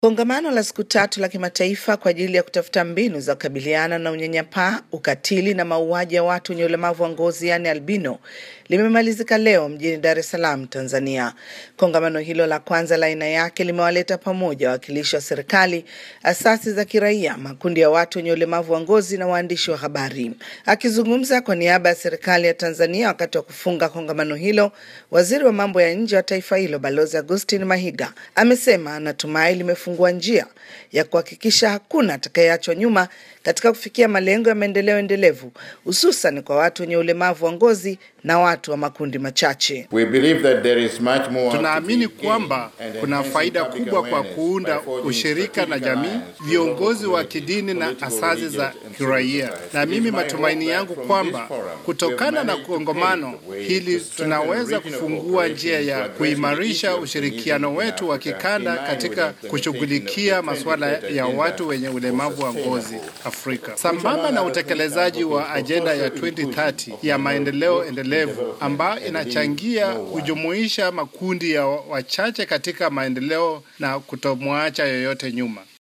Kongamano la siku tatu la kimataifa kwa ajili ya kutafuta mbinu za kukabiliana na unyanyapaa, ukatili na mauaji ya watu wenye ulemavu wa ngozi yaani albino limemalizika leo mjini Dar es Salaam, Tanzania. Kongamano hilo la kwanza la aina yake limewaleta pamoja wawakilishi wa serikali, asasi za kiraia, makundi ya watu wenye ulemavu wa ngozi na waandishi wa habari. Akizungumza kwa niaba ya serikali ya Tanzania wakati wa kufunga kongamano hilo, waziri wa mambo ya nje wa taifa hilo Balozi Augustine Mahiga amesema anatumai limefungua njia ya kuhakikisha hakuna atakayeachwa nyuma katika kufikia malengo ya maendeleo endelevu hususan kwa watu wenye ulemavu wa ngozi na watu wa makundi machache. We believe that there is much more Tunaamini to be kwamba gained and kuna enhancing faida public kubwa kwa awareness kuunda by forging ushirika na strategic jamii, alliance with viongozi local wa kidini na political, asasi za religious and kiraia. civil society. Na It is mimi my matumaini hope that yangu from kwamba this forum, we kutokana have na managed to kongamano pave the way hili to strengthen tunaweza regional kufungua njia cooperation to ya address kuimarisha the issue of ushirikiano feminism in wetu wa Africa kikanda in line katika with the implementation kushughulikia of the masuala 2030 ya agenda watu wenye for ulemavu wa ngozi sustainable Afrika, sambamba na utekelezaji wa ajenda ya 2030 ya maendeleo endelevu ambayo inachangia kujumuisha makundi ya wachache katika maendeleo na kutomwacha yoyote nyuma.